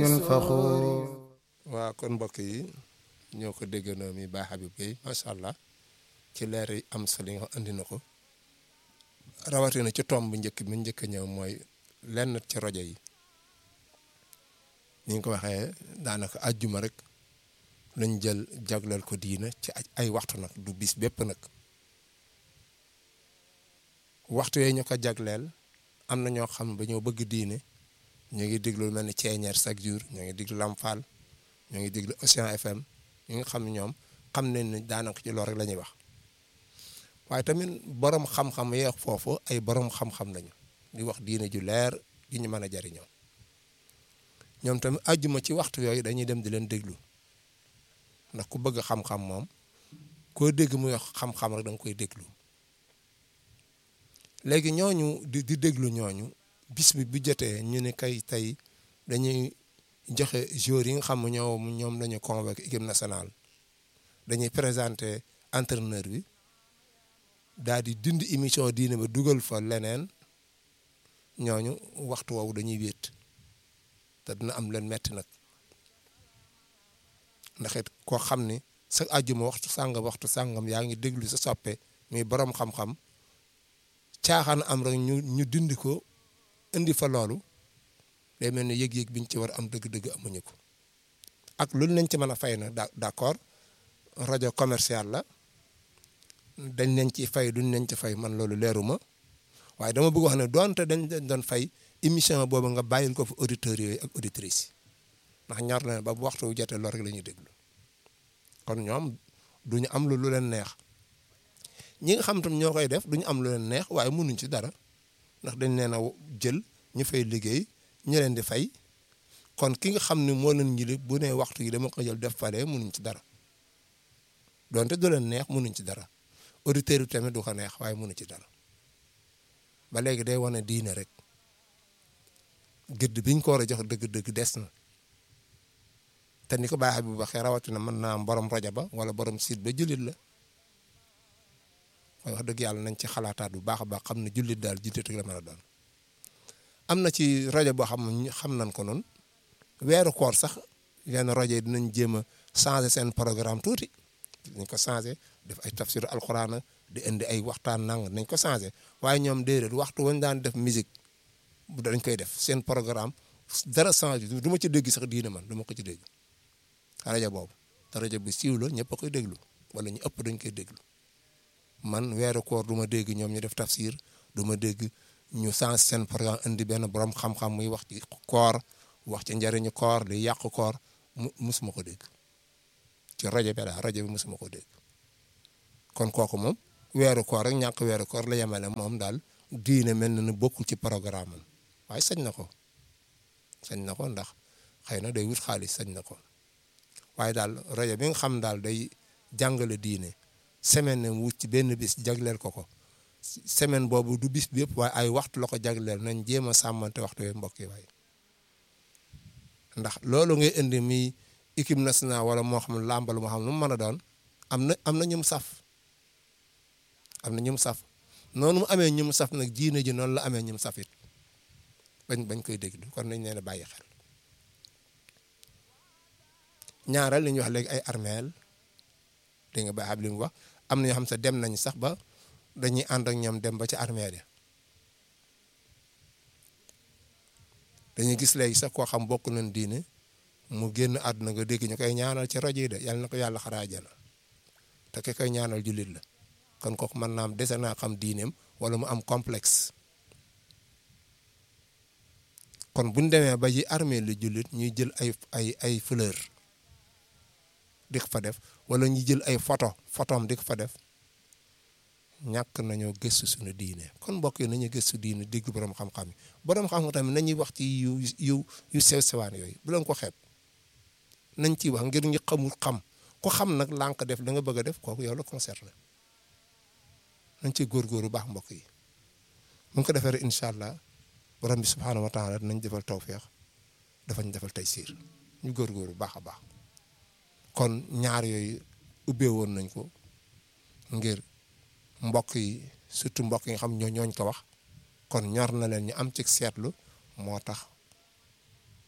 faxuur waa kon mbokk yi ñoo ko déggandoo mi Baye Habib Gueye macha allah ci leer yi am solo yi nga xam andi na ko rawatina ci tomb bu njëkk bi njëkk a ñëw mooy lenn ci rajo yi ni nga ko waxee daanaka àjjuma rek lañ jël jagleel ko diina ci ay waxtu nag du bis bépp nag waxtu yooyu ñu ko jagleel am na ñoo xam dañoo bëgg diine ñu ngi déglu lu mel ni ceeñeer chaque jour ñu ngi déglu Lamfal ñu ngi déglu Océan FM ñu ngi xam ñoom xam nañ ne daanaka ci loolu rek la ñuy wax waaye tamit borom xam-xam yeex foofu ay borom xam-xam lañu di wax diine ju leer di ñu mën a jariñoo ñoom tamit àjjuma ci waxtu yooyu dañuy dem di leen déglu ndax ku bëgg xam-xam moom koo dégg muy wax xam-xam rek da nga koy déglu léegi ñooñu di di déglu ñooñu bis bi bu jotee ñu ne kay tey dañuy joxe joueurs yi nga xam ne ñoom ñoom lañu convoqué équipe nationale dañuy présenter entraîneur bi daal di dindi émission diine ba dugal fa leneen ñooñu waxtu woowu dañuy wéet te dina am leen metti nag ndax it koo xam ni sa àjjuma waxtu sàngam waxtu sàngam yaa ngi déglu sa soppe muy borom xam-xam caaxaan am rek ñu ñu dindi ko indi fa loolu day mel ni yëg-yëg biñ ci war am dëgg-dëgg amuñu ko ak luñ leen ci mën a fay na d'accord rajo commercial la dañ leen ci fay duñ leen ci fay man loolu leeruma waaye dama bëgg wax ne doonte dañ leen doon fay émission boobu nga bàyyil ko fa auditeurs yooyu ak auditrices yi ndax ñor na ba bu waxtu wu jotee loolu rek la ñuy déglu kon ñoom duñu am lu leen neex ñi nga xam tam ñoo koy def duñu am lu leen neex waaye mënuñ ci dara ndax dañ leen a jël ñu fay liggéey ñu leen di fay kon ki nga xam ne moo leen ñi bu ne waxtu yi dama ko jël def fale mënuñ ci dara donte du leen neex mënuñ ci dara auditeurs yi tamit du ko neex waaye mënu ci dara ba léegi day wane diine rek gëdd biñ ko war a jox dëgg-dëgg des na te ni ko Baye Habib waxee rawatina mën naa am borom rajo ba wala borom site ba jullit la waaye wax dëgg yàlla nañ ci xalaataat bu baax a baax xam ne jullit daal jiite la mën a doon. am na ci rajo boo xam ne xam nañ ko noonu weeru koor sax yenn rajo yi dinañ jéem a changer seen programme tuuti dinañ ko changer def ay tafsir alxuraan di indi ay waxtaan nang nañ ko changer waaye ñoom déedéet waxtu wañ daan def musique bu dañ koy def seen programme dara changer du ma ci dégg sax diine man du ma ko ci dégg rajo boobu te rajo bi siiw la ñëpp a koy déglu wala ñu ëpp dañ koy déglu man weeru koor du ma dégg ñoom ñu def tafsir du ma dégg ñu changer seen programme indi benn borom xam-xam muy wax ci koor wax ci njëriñu koor di yàq koor mu musuma ko dégg ci rajo bi daal rajo bi musuma ko dégg kon kooku moom weeru koor rek ñàkk weeru koor la yemale moom daal diine mel na ne bokkul ci programme am waaye sañ na ko sañ na ko ndax xëy na day wut xaalis sañ na ko waaye daal rajo bi nga xam daal day jàngale diine semaine ne wut ci benn bis jagleel ko ko semaine boobu du bis bi yëpp waaye ay waxtu la ko jagleel nañ jéem a sàmmante waxtu yooyu mbokk yi waaye ndax loolu ngay indi mi équipe nationale wala moo xam làmbal moo xam lu mu mën a doon am na am na ñum saf am na ñum saf noonu mu amee ñum saf nag diine ji noonu la amee ñum safit bañ bañ koy déglu kon nañ leen a bàyyi xel ñaareel li ñuy wax léegi ay armeel dégg nga baax li mu wax am na ñoo xam sax dem nañ sax ba dañuy ànd ak ñoom dem ba ci armeel ya dañuy gis léegi sax koo xam bokk nañ diine mu génn àdduna nga dégg ñu koy ñaanal ci rajo yi de yàlla na ko yàlla xaraajana te ki koy ñaanal jullit la kon kooku mën naa am dese naa xam diineem wala mu am complexe kon bu ñu demee ba ji armée li jullit ñuy jël ay ay ay fleur di ko fa def wala ñu jël ay photo photom di ko fa def ñàkk nañoo gëstu suñu diine kon mbokk yi nañu gëstu diine dégg borom xam-xam yi borom xam-xam tamit nañuy wax ci yu yu yu sew sewaan yooyu bu leen ko xeeb nañ ciy wax ngir ñu xamul xam ku xam nag lànk def da nga bëgg a def kooku yow la concerné nañ ciy góorgóorlu baax mbokk yi mu ngi ko defee rek incha allah borom bi subhaanahu wa taala nañ defal tawféex dafa ñu defal tey siir ñu góorgóorlu baax a baax kon ñaar yooyu ubbee woon nañ ko ngir. mbokk yi surtout mbokk yi nga xam ñoo ñooñ ko wax kon ñor na leen ñu am ci seetlu moo tax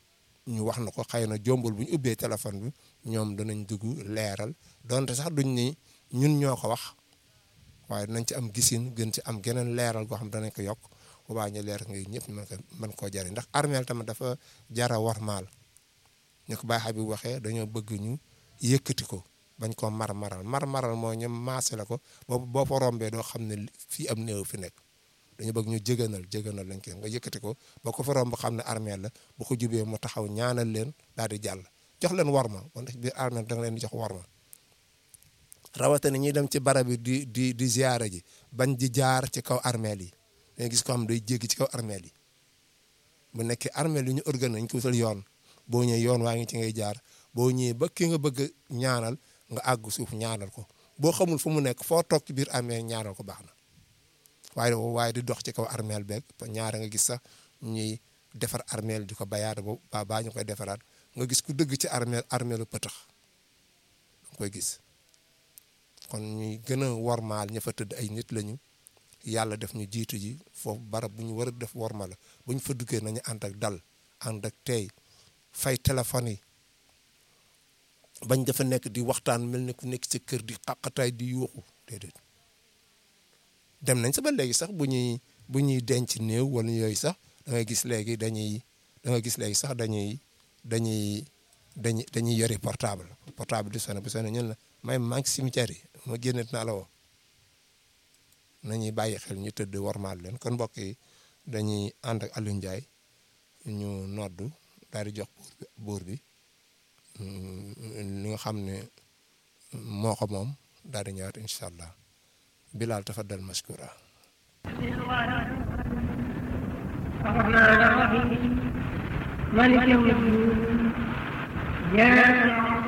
ñu wax na ko xëy na jombul bu ñu ubbee téléphone bi ñoom danañ dugg leeral donte sax duñ ni ñun ñoo ko wax waaye dinañ ci am gisin gën ci am geneen leeral goo xam danañ ko yokk bu baa ñu leer nga ñëpp mën ko mën koo jariñ ndax armeel tamit dafa jara warmaal ñu ko baaxee bi waxee dañoo bëgg ñu yëkkati ko bañ koo mar maral mar maral mooy ñu maase la ko boo boo fa rombee doo xam ne fii am néew fi nekk dañu bëgg ñu jëganal jëganal lañ koy nga yëkkati ko ba ko fa romb xam ne armeel la bu ko jubee mu taxaw ñaanal leen daal di jàll jox leen warma wala biir armeel da nga leen di jox warma rawatina ñuy dem ci barab bi di di di ziyaara ji bañ di jaar ci kaw armeel yi dañuy gis ko xam day jéggi ci kaw armeel yi bu nekkee armeel yi ñu organise ñu ko wutal yoon boo ñëwee yoon waa ngi ci ngay jaar boo ñëwee ba ki nga bëgg ñaanal nga àgg suuf ñaanal ko boo xamul fu mu nekk foo toog ci biir armeel ñaanal ko baax na waaye waaye di dox ci kaw armeel beeg ñaara nga gis sax ñuy defar armeel di ko bayaat ba baa ñu koy defaraat nga gis ku dëgg ci armeel armeelu pëtax nga koy gis kon ñuy gën a wormaal ña fa tëdd ay nit lañu yàlla def ñu jiitu ji foofu barab bu ñu war a def worma la bu ñu fa duggee nañu ànd ak dal ànd ak tey fay téléphone yi bañ dafa nekk di waxtaan mel ni ku nekk ci kër di xaqataay di yuuxu déedéet dem nañ sa ba léegi sax bu ñuy bu ñuy denc néew wala yooyu sax da ngay gis léegi dañuy da nga gis léegi sax dañuy dañuy dañuy dañuy yori portable portable di sonné bu sonné ñun la may manque cimetière yi ma génnet naa la woo nañuy bàyyi xel ñu tëdd warmaal leen kon mbokk yi dañuy ànd ak Aliou Ndiaye ñu noddu daal di jox buur bi li nga xam ne moo ko moom daal di ñëwaat incha allah Bilal tafaddal mashkura الرحمن الرحيم مالك يوم الدين إياك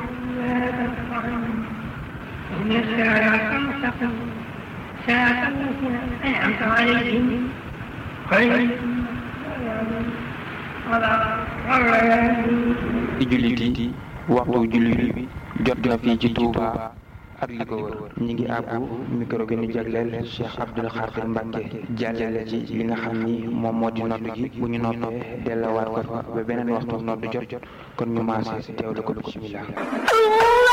نعبد وإياك نستعين اهدنا الصراط المستقيم صراط الذين أنعمت عليهم غير ci jullit yi waxtu jullit bi jot na fii ci Touba ak li ko wër ñi ngi àbbu micro bi ñu jagleel Cheikh Abdoul Khadir Mbacke jàllale ci li nga xam ni moom moo di nodd gi bu ñu noppee delluwaat ko fa ba beneen waxtu nodd jot kon ñu maase teewlu ko bismillah